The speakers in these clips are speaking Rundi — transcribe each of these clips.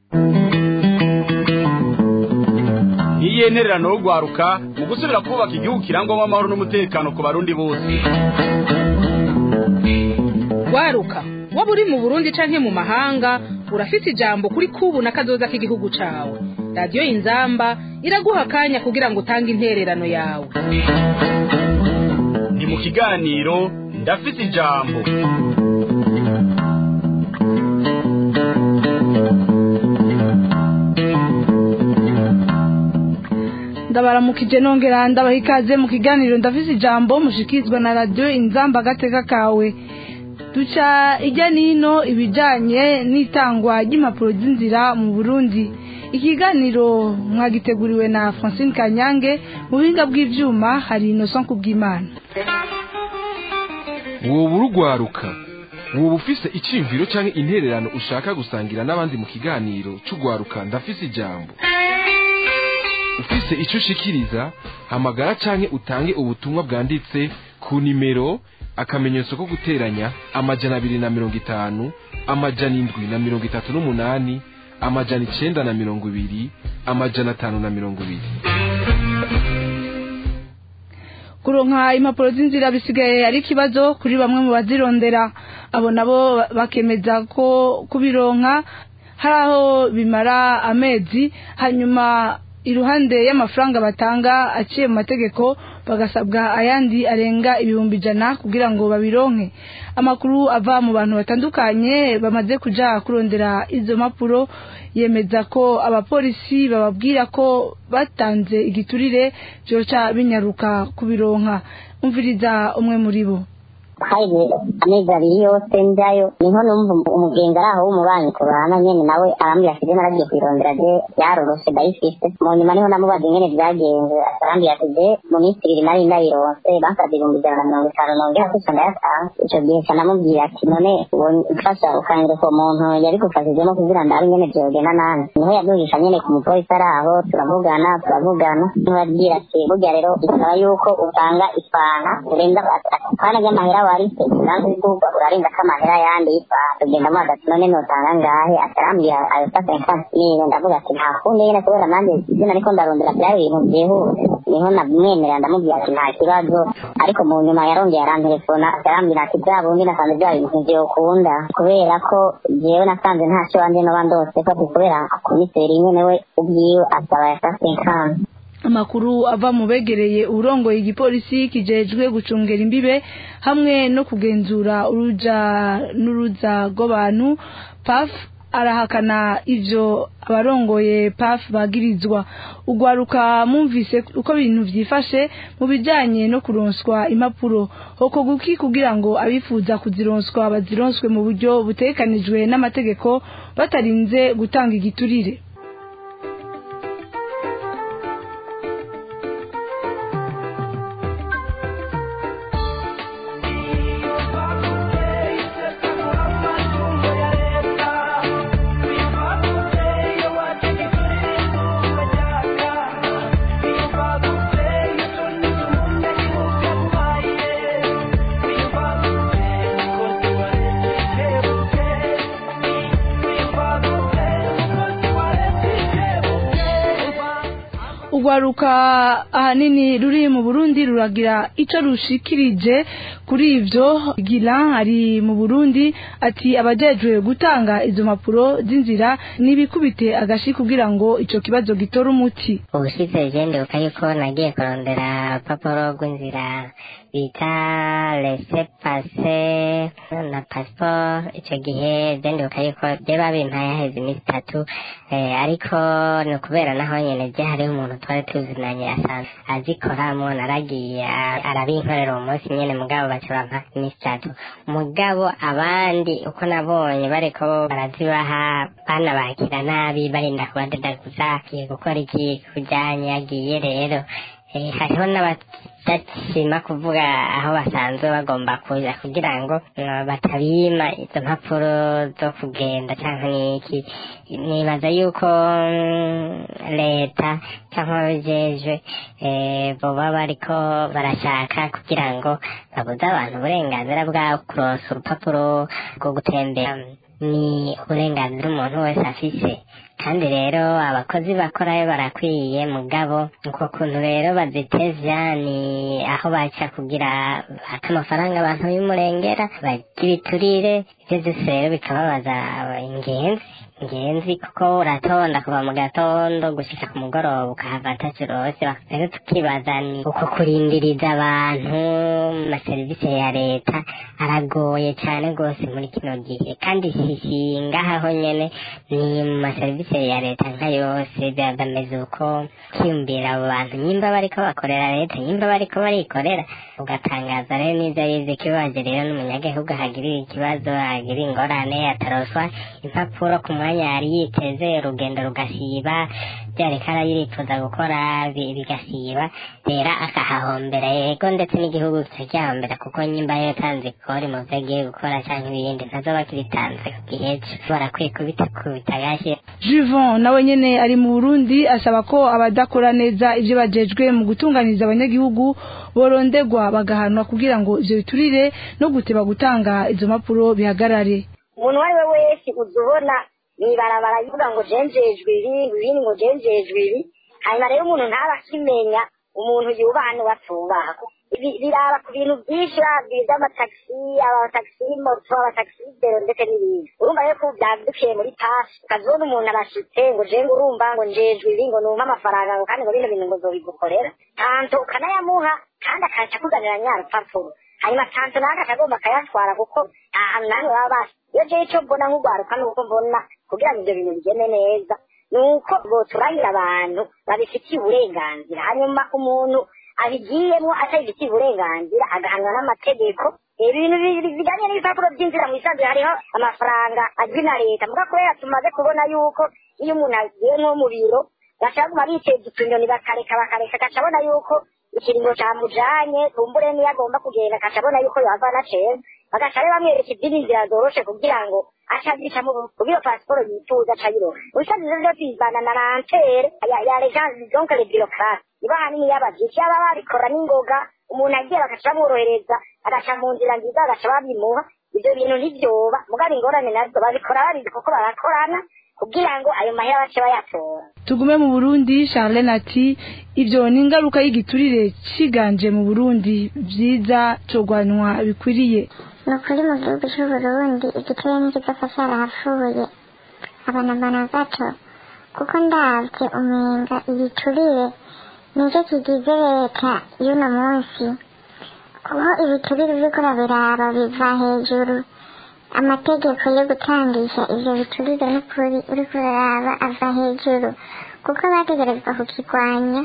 ntiyentererano yo rwaruka mu gusubira kubaka igihugu kirangwamo amahoro n'umutekano ku barundi bose rwaruka waba uri mu burundi canke mu mahanga urafite ijambo kuri kubu na kazoza k'igihugu cawe radiyo inzamba iraguha akanya kugira ngo utange intererano yawe ni mu kiganiro ndafite ijambo ndabaramukije nongera ndabaha ikaze mu kiganiro ndafise ijambo mushikizwa na radiyo inzamba agateka kawe duca ijya n'ino ibijyanye n'itangwa ry'impapuro z'inzira mu burundi ikiganiro mwagiteguriwe na francine kanyange mu buhinga bw'ibyuma hari inoso kubw'imana woba urugwaruka woba ufise icyiyumviro cyangwa intererano ushaka gusangira n'abandi mu kiganiro cy'urwaruka ndafise ijambo ufise icyo ushikiriza hamagara cyangwa utange ubutumwa bwanditse ku nimero akamenyetso ko guteranya amajana abiri na mirongo itanu amajana indwi na mirongo itatu n'umunani amajana icenda na mirongo ibiri amajana atanu na mirongo ibiri kuronka impapuro z'inzira bisigaye ari ikibazo kuri bamwe mu bazirondera abo nabo bakemeza ko kubironka hari aho bimara amezi hanyuma iruhande y'amafaranga batanga aciye mu mategeko bagasabwa ayandi arenga ibihumbi ijana kugira ngo babironke amakuru ava mu bantu batandukanye bamaze kuja kurondera izo mpapuro yemeza ko abapolisi bababwira ko batanze igiturire byoca binyaruka kubironka umviriza umwe muri bo haje amezi abiri yose njyayo niho numva umugenzi ari aho w'umubanyi tubana nyene nawe arambwira ati je naragiye kwirondera je yaroroshe ndayifise mu nyuma niho namubaza ingene vyagenze arambwira ati je mu minsi ibiri nari ndayironse bansavye ibihumbi ijana na mirongo itanu nongera kuca ndayatanga ico gihe ca namubwira ati none ufasha ukanyereka uwo muntu yari gufashijemo kugira ndabe ingene vyogenda nanje niho yaduhisha nyene ku mupolisi ari aho turavugana turavugana niho yabwira ati burya rero bisaba yuko utanga ifana urenza ifana ry'amahera warise usanzwe w'igihugu urarinda ko amahera yandi y'ifana tugenda mubaza ati none notanga ngahe atarambwira ayo sasa infansiyo ndavuga ati nta kundi nyene kubera nanjye ivyo nariko ndarondera vyari ibintu vyihuse niho namwemerera ndamubwira ati nta kibazo ariko mu nyuma yarongeye arantelefona arambwira ati bya bundi nasanze bya bintu vyokunda kubera ko jewe nasanze ntaco wanje noba ndose ko ati kubera komiseri nyene we ubwiwe asaba ya sasa infansi amakuru ava mu begereye uburongoye igipolisi kijejwe gucungera imbibe hamwe no kugenzura uruja n'uruza rw'abantu paf arahakana ivyo abarongoye paf bagirizwa ugwaruka mumvise uko ibintu vyifashe mu bijanye no kuronswa impapuro hoko guki kugira ngo abifuza kuzironswa bazironswe mu buryo butekanijwe n'amategeko batarinze gutanga igiturire urwaruka ahanini ruri mu burundi ruragira ico rushikirije kuri ivyo gira ari mu burundi ati abajejwe gutanga izo mpapuro z'inzira nibikubite agashi kugira ngo ico kibazo gitore umuti ubushize jendebuka yuko nagiye kurondera urupapuro rw'inzira bita lese pase na pasiporo icyo gihe byendebuka yuko byo babimpaye haheze iminsi itatu ariko ni ukubera naho nyine byo hariho umuntu twari tuzinanye asanzwe azikoramo naragiye arabinkorera uwo munsi nyine mugabo baca bampa iminsi itatu mugabo abandi uko nabonye bariko barazibaha banabakira nabi barinda kubadedaguza agiye gukora iki kujyanye yagiye rero hariho n'abadashima kuvuga aho basanzwe bagomba kuja kugira ngo batabima izo mpapuro zo kugenda cyangwa n'iki nibaza yuko leta cyangwa ababijejwe boba bariko barashaka kugira ngo babuze abantu uburenganzira bwabo kuronsa urupapuro rwo gutembera ni uburenganzira umuntu wese afise kandi rero abakozi bakorayo barakwiye mugabo uko kuntu rero bazitevya ni aho baca kugira baka amafaranga abantu b'umurengera barya ibiturire ivyo vyose rero bikababaza ingenzi ingenzi kuko uratonda kuva mu gatondo gushika ku mugoroba ukahava atacirose rero tukibaza ni uko kurindiriza abantu amaserivisi ya leta aragoye cane rwose muri kino gihe kandi si ngaha ho nyene ni mu maserivisi ya leta nka yose biba bameze uko kwiyumvira abo bantu nyimba bariko bakorera leta nyimba bariko barikorera ugatangaza rero n'ivyo yize kibaje rero n'umunyagihugu ahagirira ikibazo agira ingorane ataroswa impapuro ku mwanya yari yiteze urugendo rugasiba vyareka arayirifuza gukora bi- bigasiba rero akahahombera yego ndetse n'igihugu kikagihahombera kuko nyimba yotanze ikori mu vyo agiye gukora canke ibindi ntazoba kibitanze ku gihe co barakwiye kubitakubita gashi Juvon nawe nyene ari mu Burundi asaba ko abadakora neza ivyo bajejwe mu gutunganiza abanyagihugu borondegwa bagahanwa kugira ngo ivyo biturire no guteba gutanga izo mpapuro bihagarare umuntu uwo ari we wese uza ubona mw'ibarabara yivuga ngo jenjejwe ibi ibindi ngo jenjejwe ibi hanyuma rero umuntu ntaba akimenya umuntu yubaha n'uwatubaha Ibi biraba ku bintu byinshi babwiye by'amatagisi abatagisi moto abatagisi bero ndetse n'ibindi urumva rero ko byadukiye muri pasi ukazibona umuntu arashitse ngo je ngo urumva ngo njejwe ibi ngo numpe amafaranga ngo kandi ngo bino bintu ngo nzobigukorera tanto ukanayamuha kandi akaca akuzanira nya rupapuro hanyuma tanto nawe akagomba akayatwara kuko nta hantu namwe baba basi iyo jewe icyo mbona nk'urwaruka ni uko mbona kugira ngo ibyo bintu bigende neza ni uko boturangira abantu babifitiye uburenganzira hanyuma umuntu abigiyemo atabifitiye uburenganzira agahanwa n'amategeko ibintu bi- bijyanye n'ibipapuro by'inzira mu isanzwe hariho amafaranga azwi na leta muga kubera tumaze kubona yuko iyo umuntu agiye nko mu biro bashaka kuguma biteza utunyoni bakareka bakareka agaca abona yuko ikiringo camujanye kumbure niyo agomba kugenda agaca abona yuko yohava anaceza bagaca rero bamwereka izindi nzira zoroshe kugira ngo aca azicamo kugira iyo pasiporo yifuza aca ayironka ubusanzwe rero tuyivana na rantere ya ya legence donc le bureaucrate nibo hanini y'abavyici baba babikora n'ingoga umuntu agiye bagaca bamworohereza agaca mu nzira nziza bagaca babimuha ivyo bintu ntibyoba mugabo ingorane nazo babikora babizi kuko barakorana kugira ngo ayo mahera bace bayatora tugume mu Burundi Charlene ati ivyo ni ingaruka y'igiturire ciganje mu Burundi vyiza cogwanwa bikwiriye ni ukuri mu gihugu cy'uburundi igiteye n'ikidafa cyarahapfuye abanabana gato kuko ndabye umenga ibiturire nicyo kigize leta y'uno munsi kuko ibiturire uriko urabiraba biva hejuru amategeko yo gutangisha ivyo biturire n'ukuri uriko uraraba ava hejuru kuko bategerezwa kukigwanya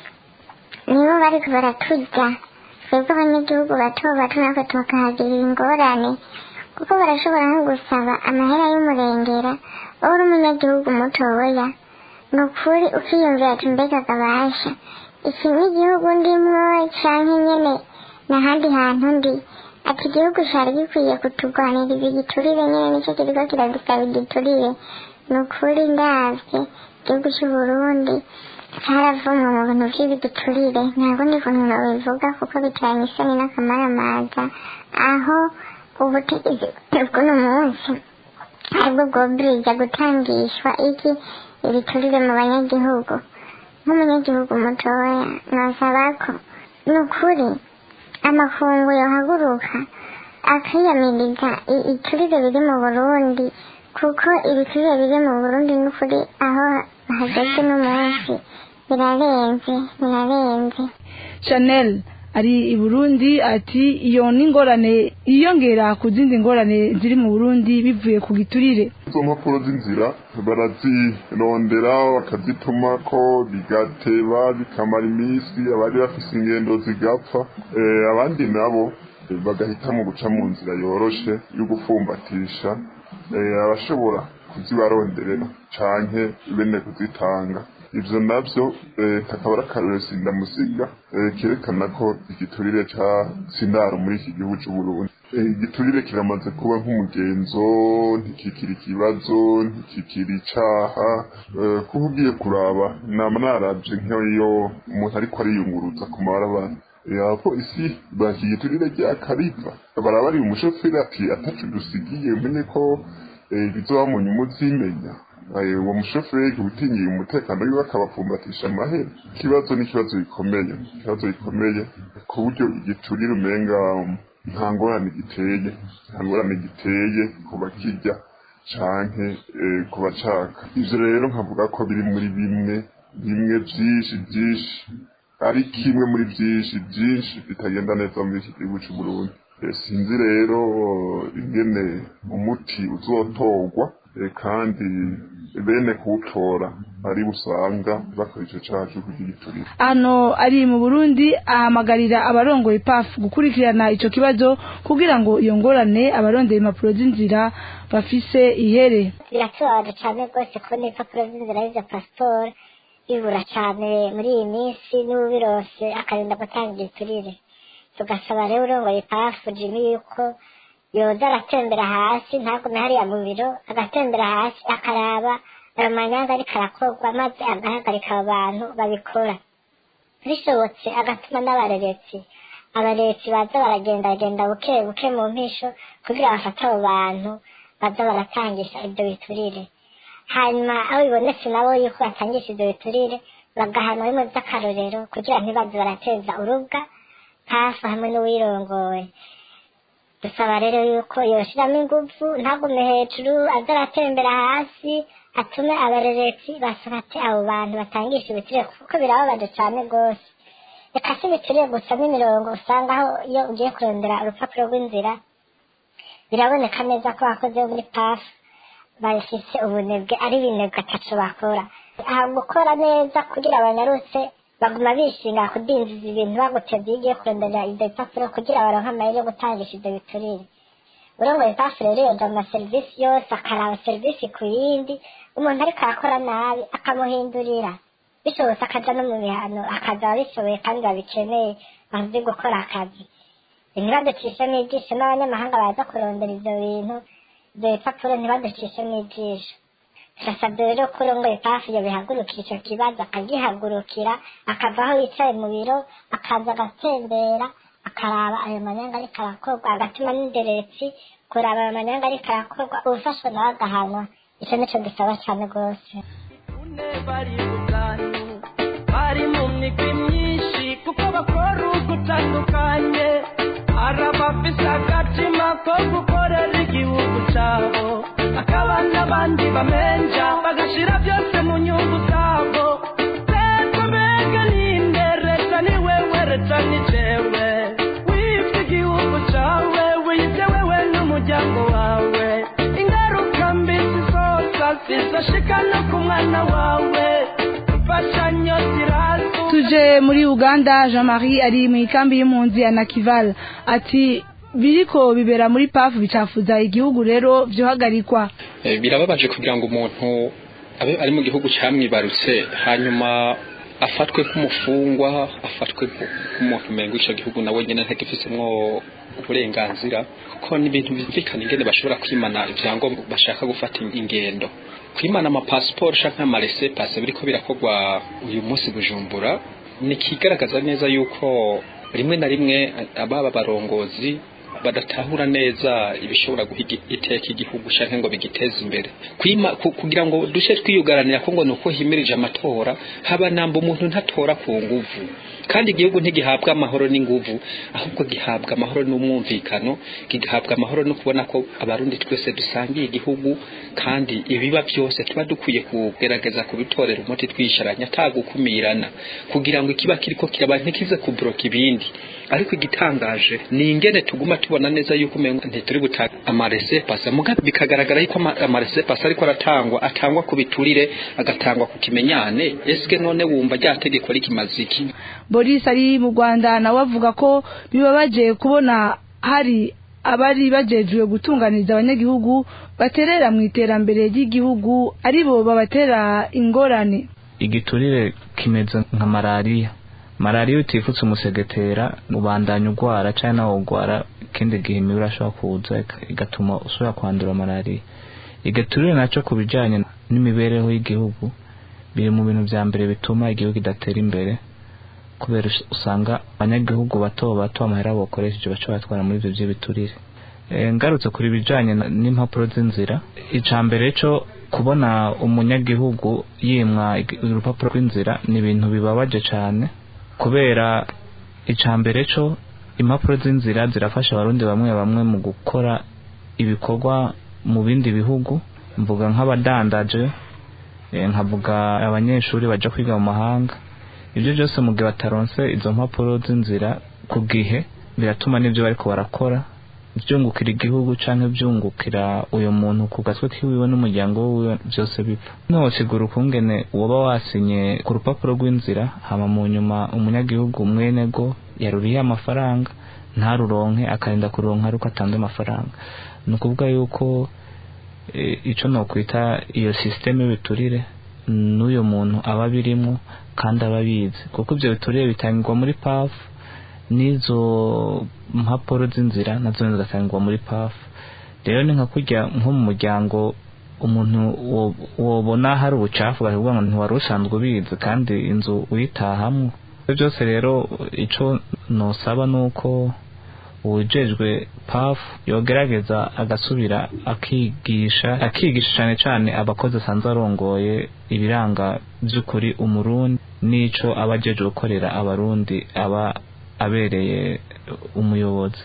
nibo bariko baraturya twebwe abanyagihugu bato bato natwe tukahagirira ingorane kuko barashobora nko gusaba amahera y'umurengera wowe uri umunyagihugu mutoya ni ukuri ukiyumvira ati mbega gabasha iki ni igihugu ndimwo canke nyene n'ahandi hantu ndi ati igihugu cari gikwiye kuturwanira ibi giturire nyene nico kiriko kiradusaba igiturire ni ukuri ndavye igihugu c'uburundi caravumwe mu bintu vy'ibigiturire ntabwo ndi kuntu nobivuga kuko bitanye isoni n'akamaramaza aho ubutegetsi bw'uno munsi aribwo bwobwiriza gutangishwa iki ibiturire mu banyagihugu nk'umunyagihugu mutoya nosaba ko ni ukuri amakungu yohaguruka akiyamiriza i- iturire biri mu burundi kuko ibiturire biri mu burundi n'ukuri aho hageze n'umunsi birarenze birarenze Chanel ari i Burundi ati iyo n'ingorane yiyongera ku zindi ngorane ziri mu Burundi bivuye ku giturire izo mpapuro z'inzira barazirondera bakazituma ko bigateba bikamara iminsi abari bafise ingendo zigapfa Eh, abandi nabo eh, bagahitamo guca mu nzira yoroshe yo gufumbatisha Eh, abashobora kuzibaronderera canke bene kuzitanga ivyo navyo eh, kakaba ari akarorero sindamusiga eh, kerekana ko igiturire ca sindaro muri iki gihugu c'uburundi Eh, igiturire kiramaze kuba nk'umugenzo ntikikiri ikibazo ntikikiri icaha eh, kuba ugiye kuraba nama naravye nk'iyo umuntu ariko ariyunguruza ku mabarabara Eh, abapolisi bakigiturire ryakariva baraba ari umushoferi ati atacu dusigiye umenye ko bizoba mu nyungu zimenya uwo mushoferi utinyiye umutekano wiwe akabapfumbatisha amahera ikibazo ni ikibazo gikomeye ikibazo gikomeye ku buryo igiturire umenga nta ngorane giteye nta ngorane giteye ku bakirya canke ku bacaka ivyo rero nkavuga ko biri muri bimwe bimwe vyinshi vyinshi ari kimwe muri vyinshi vyinshi bitagenda neza muri iki gihugu c'uburundi sinzi rero ingene umuti uzotorwa kandi bene kuwutora ari usanga bakora ico caha co kugiturira hano ari mu burundi ahamagarira abarongoye paf gukurikirana ico kibazo kugira ngo iyo ngorane abarondeye impapuro z'inzira bafise ihere biratubabaje cane rwose kubona ibipapuro z'inzira y'izo pasiporo bibura cane muri iyi minsi n'ubirose akarinda gutanga igiturire tugasaba rero urongoye pafu jimi yuko yoza aratembera hasi ntagume hariya mu biro agatembera hasi akaraba ayo manyanga ariko arakorwa maze agahagarika abo bantu babikora bishobotse agatuma n'abareretsi abaretsi baza baragendagenda buke buke mu mpisho kugira bafate abo bantu baza baratangisha ibyo biturire hanyuma aho bibonetse nabo yuko batangisha ibyo biturire bagahanwa bimwe by'akarorero kugira ntibaze barateza urubwa hafi hamwe n'uwirongoye dusaba rero yuko yoshiramo ingufu ntagume hejuru aza aratembera hasi atume abareretsi basabate abo bantu batangisha ibitire kuko birababaje cyane rwose reka si ibituriye gusa n'imirongo usanga aho iyo ugiye kurondera urupapuro rw'inzira biraboneka neza ko abakozi bo muri pafu bafise ubunebwe ari ibinebwe ataco bakora aha gukora neza kugira abanyarutse baguma bishinga kudindiza ibintu bagutevye iyo ugiye kurondera ivyo bipapuro kugira baronke amayeri yo gutangisha ivyo biturire urongoye pafu rero yoja mu maserivisi yose akaraba serivisi ku yindi umuntu ariko arakora nabi akamuhindurira bishobotse akaja no mu bihano akaza ababishoboye kandi babikeneye bazi gukora akazi ntibaducishemo ijisho n'abanyamahanga baza kurondera ivyo bintu ivyo bipapuro ntibaducishemo ijisho turasabye rero ko urongoye pafu iyo bihagurukira ico kibazo akagihagurukira akava aho yicaye mu biro akaza agatembera akaraba ayo manyanga ariko arakorwa agatuma n'inderetsi kuraba ayo manyanga ariko arakorwa ubufashwe nawe agahanwa ico nico gisaba cane rwose bari ubwanyu bari mu migwi myinshi kuko bakora ugutandukanye hari abafise agatima ko gukorera igihugu cabo hakaba n'abandi bamenja bagashira byose mu nyungu zabo leta mbega ninde leta ni wewe leta ni jewe wibye igihugu cawe wibye wewe n'umuryango wawe ingaruka mbi zizoza zizoshika no ku mwana wawe imfashanyo zirazu tuje muri uganda jean marie ari mu ikambi y'impunzi ya nakival ati biriko bibera muri pafu bicafuza igihugu rero vyohagarikwa Eh, birababaje kugira ngo umuntu abe ari mu gihugu camwibarutse hanyuma afatwe nk'umufungwa afatwe nk'umuntu umengo ico gihugu nawe nyene ntagifisemwo uburenganzira kuko ni ibintu bimvikana ingene bashobora kwimana ivyangombwa bashaka gufata ingendo kwimana amapasiporo canke amarese pase biriko birakorwa uyu munsi bujumbura ni ikigaragaza neza yuko rimwe na rimwe ababa barongozi badatahura neza ibishobora guha igi- iteka igihugu canke ngo bigiteze imbere kwima ku- kugira ngo dushe twiyugaranira ko ngo nuko himirije amatora haba namba umuntu ntatora ku nguvu kandi igihugu ntigihabwa amahoro n'inguvu ahubwo gihabwa amahoro n'umwumvikano gihabwa amahoro no kubona ko abarundi twese dusangiye igihugu kandi ibiba byose tuba dukwiye kugerageza kubitorera umuti twisharanya atagukumirana kugira ngo ikiba kiriko kiraba ntikize kubroka ibindi ariko igitangaje ni ingene tuguma tubona neza yuko umengo ntituri butanga amarese pasa mugabe bikagaragara yuko ama- amarese pasa ariko aratangwa atangwa ku biturire agatangwa ku kimenyane eske none wumva rya tegeko rikimaze iki boris ari mu rwanda nawe avuga ko bibabaje kubona hari abari bajejwe gutunganiriza abanyagihugu baterera mu iterambere ry'igihugu aribo babatera ingorane igiturire kimeze nka malariya malariya iyo utifutse umusegetera ubandanya urwara cyangwa nawe urwara ikindi gihe imibu irashobora kuza ika- igatuma usubira kwandura malariya igiturire nacyo ku bijyanye n'imibereho y'igihugu biri mu bintu bya mbere bituma igihugu kidatera imbere kubera us- usanga abanyagihugu bato bato amahera bakoresheje baca batwara muri ibyo by'ibiturire Eh, ngarutse kuri bijanye na- n'impapuro z'inzira ica mbere cyo kubona umunyagihugu yimwa ig- urupapuro rw'inzira ni ibintu bibabaje cyane kubera ica mbere cyo impapuro z'inzira zirafasha abarundi bamwe bamwe mu gukora ibikorwa mu bindi bihugu mvuga nk'abadandaje eh, nkavuga abanyeshuri baja kwiga mu mahanga ibyo byose mu gihe bataronse izo mpapuro z'inzira ku gihe biratuma n'ibyo bariko barakora byungukira igihugu canke byungukira uyo muntu ku gatwe kiwiwe n'umuryango wiwe byose bipfa nosigura ukungene woba wasinye ku rupapuro rw'inzira hama mu nyuma umunyagihugu mwenego yaruriye amafaranga ntaruronke akarinda kuronka ariko atanze amafaranga ni ukuvuga yuko e, ico nokwita iyo systeme biturire n'uyo muntu aba abirimwo kandi aba abizi kuko ibyo biturire bitangirwa muri paf n'izo mpapuro z'inzira nazo zigatangirwa muri paf rero ni nka kurya nko mu muryango umuntu wo- wobona hari ubucafu bakavuga ngo ntiwari usanzwe ubizi kandi inzu uyitahamwo ibyo byose rero ico nosaba ni uko uwujejwe paf yogerageza agasubira akigisha akigisha cyane cyane abakozi asanzwe arongoye ibiranga by'ukuri umurundi n'ico aba ajeje gukorera abarundi aba abereye umuyobozi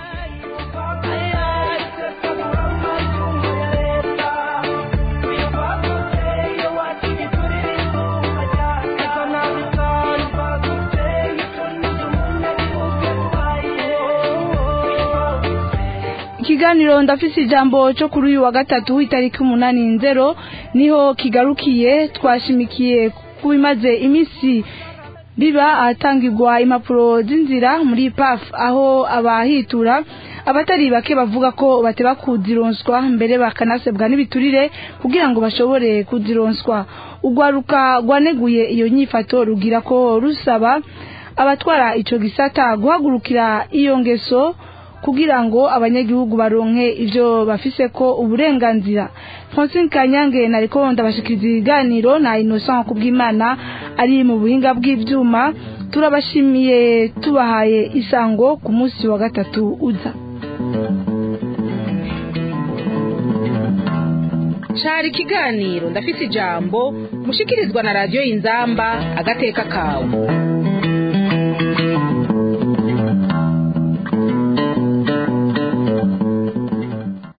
ikiganiro ndafise ijambo cyo kuri uyu wa gatatu itariki umunani nzero niho kigarukiye twashimikiye ku bimaze iminsi biba ahatangirwa impapuro z'inzira muri paf aho abahitura abatari bake bavuga ko bateba kuzironswa mbere bakanasebwa n'ibiturire kugira ngo bashobore kuzironswa urwaruka rwaneguye iyo nyifato rugira ko rusaba abatwara ico gisata guhagurukira iyo ngeso kugira ngo abanyagihugu baronke ivyo bafise ko uburenganzira Francine Kanyange nariko ndabashikiriza ibiganiro na Innocent Kubwimana ari mu buhinga bw'ivyuma turabashimiye tubahaye isango ku munsi wa gatatu uza cari ikiganiro ndafise ijambo mushikirizwa na radiyo inzamba agateka kawe